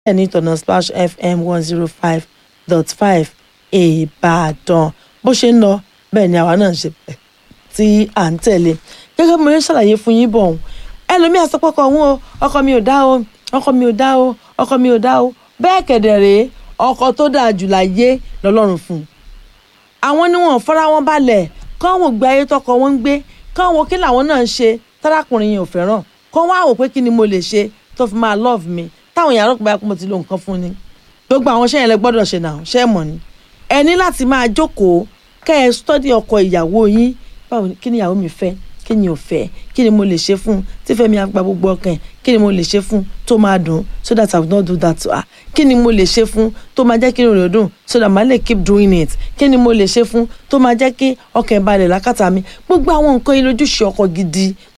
ní ìtọ̀nà splash fm one zero five dot five ìbàdàn bó ṣe ń lọ bẹ́ẹ̀ ni àwa náà ń ṣe bẹ́ẹ̀ tí à ń tẹ̀lé gẹ́gẹ́ bí mo ṣe ṣàlàyé fún yín bọ̀ ọ̀hún ẹlòmíì àsopọ̀kọ̀ ọ̀hún o ọkọ mi ò dá o ọkọ mi ò dá o ọkọ mi ò dá o bẹ́ẹ̀ kẹ̀dẹ̀ rèé ọkọ tó dáa jù láyé lọ́lọ́run fún un àwọn ni wọn fara wọn balẹ̀ káwọn gbé ayé tọkọ wọn ń gbé káwọn kí làwọn náà ń ṣe tárákùnrin yẹn ò fẹ́ràn kó wá wò pé kí ni mo lè ṣe tó fi máa love mi táwọn yàrá òkú bá kó mo ti lo nǹkan fún ni gbogbo àwọn ṣẹ́yìn lẹ gbọ́dọ̀ ṣe náà ṣẹ́ mọ̀ ni ẹ ní láti máa jókòó kẹ́ ẹ stọ́dí ọkọ ìyàwó yín báwo kí ni ìyàwó mi fẹ́ kí ni ò fẹ́ kí ni mo lè ṣe fún un tí Fẹ́mi á gba gbogbo ọkàn ẹ̀ kí ni mo lè ṣe fún un tó máa dùn so that I will not do that to her kí ni mo lè ṣe fún un tó máa jẹ́ kí inú rẹ̀ dùn so that màá lè keep doing it kí ni mo lè ṣe fún un tó máa jẹ́ kí ọkàn ẹ̀ balẹ̀ lákàtà mi gbogbo àwọn nǹkan ilé ojúṣe ọkọ gidi